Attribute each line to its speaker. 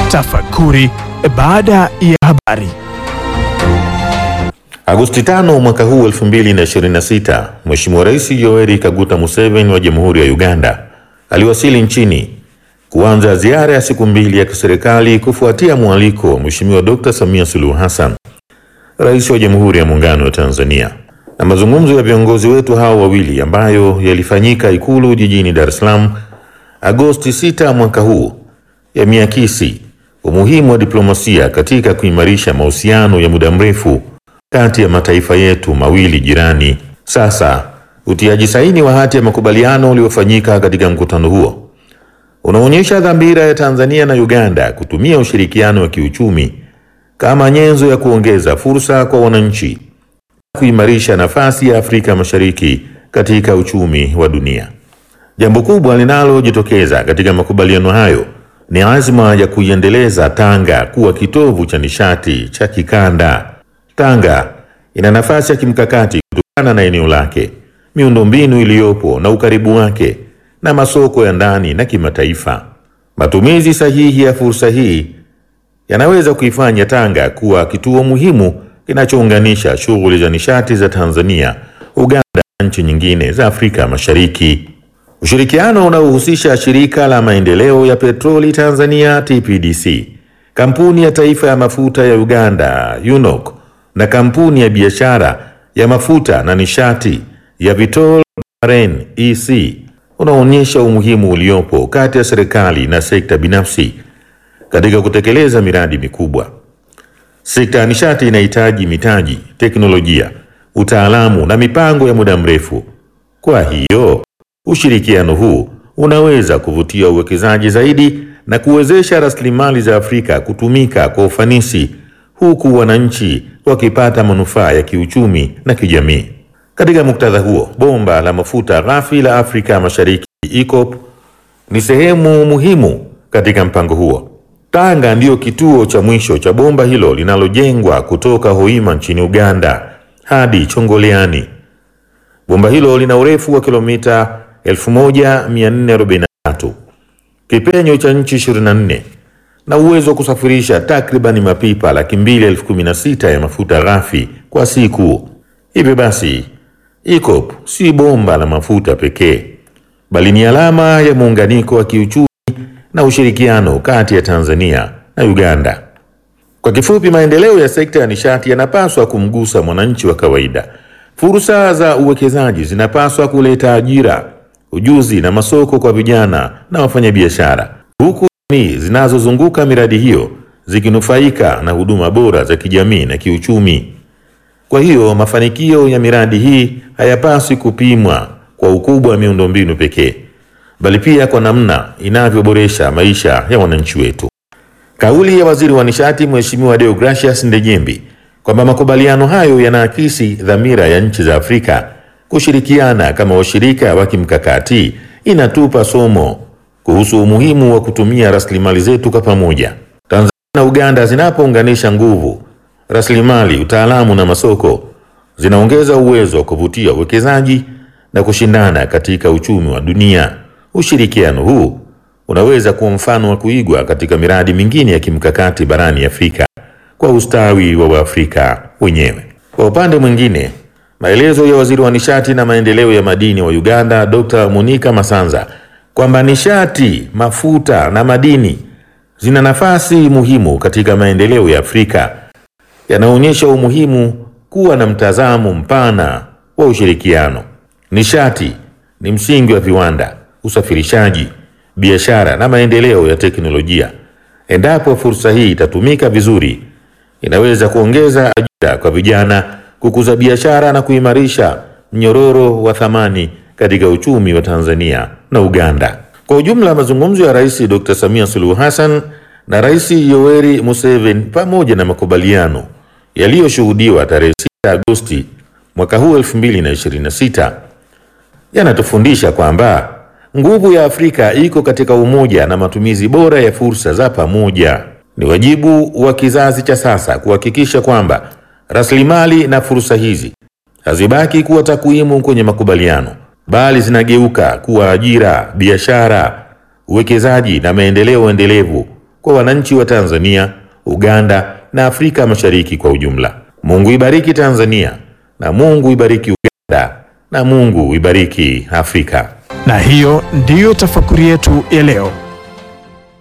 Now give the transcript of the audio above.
Speaker 1: Tafakuri baada ya habari.
Speaker 2: Agosti 5 mwaka huu 2026, Mheshimiwa Rais Yoweri Kaguta Museveni wa Jamhuri ya Uganda aliwasili nchini kuanza ziara ya siku mbili ya kiserikali kufuatia mwaliko wa Mheshimiwa Dr. Samia Suluhu Hassan, Rais wa Jamhuri ya Muungano wa Tanzania. Na mazungumzo ya viongozi wetu hao wawili ambayo yalifanyika Ikulu jijini Dar es Salaam Agosti 6 mwaka huu yameakisi umuhimu wa diplomasia katika kuimarisha mahusiano ya muda mrefu kati ya mataifa yetu mawili jirani. Sasa utiaji saini wa hati ya makubaliano uliofanyika katika mkutano huo unaonyesha dhamira ya Tanzania na Uganda kutumia ushirikiano wa kiuchumi kama nyenzo ya kuongeza fursa kwa wananchi, kuimarisha nafasi ya Afrika Mashariki katika uchumi wa dunia. Jambo kubwa linalojitokeza katika makubaliano hayo ni azma ya kuiendeleza Tanga kuwa kitovu cha nishati cha kikanda. Tanga ina nafasi ya kimkakati kutokana na eneo lake, miundombinu iliyopo na ukaribu wake na masoko ya ndani na kimataifa. Matumizi sahihi ya fursa hii yanaweza kuifanya Tanga kuwa kituo muhimu kinachounganisha shughuli za nishati za Tanzania, Uganda na nchi nyingine za Afrika Mashariki. Ushirikiano unaohusisha shirika la maendeleo ya petroli Tanzania TPDC, kampuni ya taifa ya mafuta ya Uganda UNOC na kampuni ya biashara ya mafuta na nishati ya Vitol Bahrain EC unaonyesha umuhimu uliopo kati ya serikali na sekta binafsi katika kutekeleza miradi mikubwa. Sekta ya nishati inahitaji mitaji, teknolojia, utaalamu na mipango ya muda mrefu. Kwa hiyo ushirikiano huu unaweza kuvutia uwekezaji zaidi na kuwezesha rasilimali za Afrika kutumika kwa ufanisi huku wananchi wakipata manufaa ya kiuchumi na kijamii. Katika muktadha huo, bomba la mafuta ghafi la Afrika Mashariki EACOP ni sehemu muhimu katika mpango huo. Tanga ndiyo kituo cha mwisho cha bomba hilo linalojengwa kutoka Hoima nchini Uganda hadi Chongoleani. Bomba hilo lina urefu wa kilomita 1443, kipenyo cha nchi 24 na uwezo wa kusafirisha takribani mapipa laki mbili elfu kumi na sita ya mafuta ghafi kwa siku. Hivyo basi, EACOP si bomba la mafuta pekee, bali ni alama ya muunganiko wa kiuchumi na ushirikiano kati ya Tanzania na Uganda. Kwa kifupi, maendeleo ya sekta ya nishati yanapaswa kumgusa mwananchi wa kawaida. Fursa za uwekezaji zinapaswa kuleta ajira, ujuzi na masoko kwa vijana na wafanyabiashara, huku jamii zinazozunguka miradi hiyo zikinufaika na huduma bora za kijamii na kiuchumi. Kwa hiyo mafanikio ya miradi hii hayapaswi kupimwa kwa ukubwa wa miundombinu pekee, bali pia kwa namna inavyoboresha maisha ya wananchi wetu. Kauli ya Waziri wa Nishati Mheshimiwa Deogracius Ndejembi kwamba makubaliano hayo yanaakisi dhamira ya nchi za Afrika kushirikiana kama washirika wa kimkakati inatupa somo kuhusu umuhimu wa kutumia rasilimali zetu kwa pamoja. Tanzania na Uganda zinapounganisha nguvu, rasilimali, utaalamu na masoko, zinaongeza uwezo wa kuvutia uwekezaji na kushindana katika uchumi wa dunia. Ushirikiano huu unaweza kuwa mfano wa kuigwa katika miradi mingine ya kimkakati barani Afrika kwa ustawi wa Waafrika wenyewe. Kwa upande mwingine, maelezo ya Waziri wa Nishati na Maendeleo ya Madini wa Uganda, Dr. Monica Masanza kwamba nishati, mafuta na madini zina nafasi muhimu katika maendeleo ya Afrika yanaonyesha umuhimu kuwa na mtazamo mpana wa ushirikiano. Nishati ni msingi wa viwanda, usafirishaji, biashara na maendeleo ya teknolojia. Endapo fursa hii itatumika vizuri, inaweza kuongeza ajira kwa vijana, kukuza biashara na kuimarisha mnyororo wa thamani katika uchumi wa Tanzania na Uganda. Kwa ujumla, mazungumzo ya Rais Dr. Samia Suluhu Hassan na Rais Yoweri Museveni pamoja na makubaliano yaliyoshuhudiwa tarehe 6 Agosti mwaka huu 2026 yanatufundisha kwamba nguvu ya Afrika iko katika umoja na matumizi bora ya fursa za pamoja. Ni wajibu wa kizazi cha sasa kuhakikisha kwamba rasilimali na fursa hizi hazibaki kuwa takwimu kwenye makubaliano, bali zinageuka kuwa ajira, biashara, uwekezaji na maendeleo endelevu kwa wananchi wa Tanzania, Uganda na Afrika Mashariki kwa ujumla. Mungu ibariki Tanzania na Mungu ibariki Uganda na Mungu ibariki Afrika.
Speaker 1: Na hiyo ndiyo tafakuri yetu ya leo.